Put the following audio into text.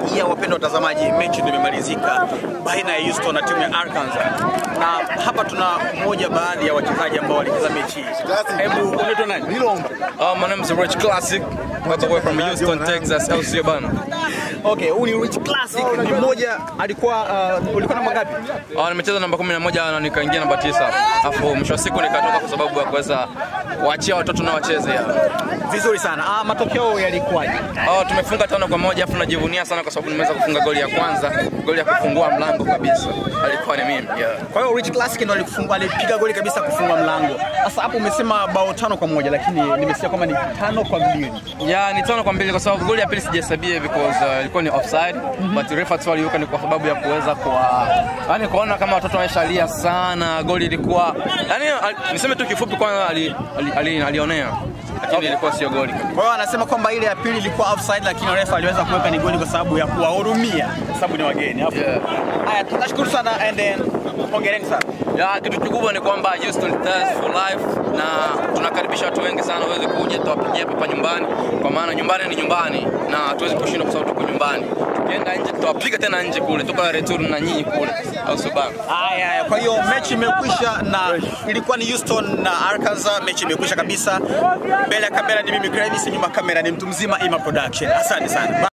ya wapendwa watazamaji, mechi ndio imemalizika baina ya Houston na timu ya Arkansas, na hapa tuna mmoja baadhi ya wachezaji ambao walicheza mechi hii. Hebu unaitwa nani? Uh, my name is Rich Classic, all the way from Houston, Texas, LC bana. Okay, huyu ni Rich Classic, ni mmoja alikuwa uh, ulikuwa namba ngapi? Uh, nimecheza namba 11 na nikaingia namba 9. Alafu mwisho wa siku nikatoka kwa sababu ya kuweza kuachia watoto na wacheze ya. Vizuri sana. Ah, matokeo yalikuwaje? Uh, tumefunga tano kwa moja afu najivunia sana kwa sababu nimeweza kufunga goli ya kwanza, goli ya kufungua mlango kabisa. Alikuwa ni mimi. Yeah. Kwa hiyo Rich Classic ndo alifungua alipiga goli kabisa kufunga mlango. Sasa hapo umesema bao tano kwa moja, lakini nimesikia kwamba ni tano kwa mbili. Ya ni tano kwa mbili kwa sababu goli ya pili sijahesabia because uh, ilikuwa ni offside but refa tu aliweka ni kwa sababu ya kuweza kwa yani kuona kama watoto wameshalia sana. Goli ilikuwa yani al, niseme tu kifupi kwanza ali, ali, ali, alionea lakini ilikuwa sio goli. Kwa hiyo anasema kwamba ile ya pili ilikuwa offside, lakini refa aliweza kuweka ni goli kwa sababu ya kuwahurumia, kwa sababu ni wageni. Alafu- Yeah. Haya, tunashukuru sana and then hongereni sana. Ya kitu kikubwa ni kwamba Houston Stars for life na tunakaribisha watu wengi sana waweze kuja tuwapigie hapa nyumbani, kwa maana nyumbani ni nyumbani na hatuwezi kushinda kwa sababu tuko nyumbani. Tukienda nje tutawapiga tena nje kule, tuko return na nyinyi kule, au sio bana? Haya, haya, kwa hiyo mechi imekwisha na ilikuwa ni Houston na Arkansas. Mechi imekwisha kabisa. Mbele ya kamera ni mimi Gravis, nyuma ya kamera ni mtu mzima Ima Production. Asante sana.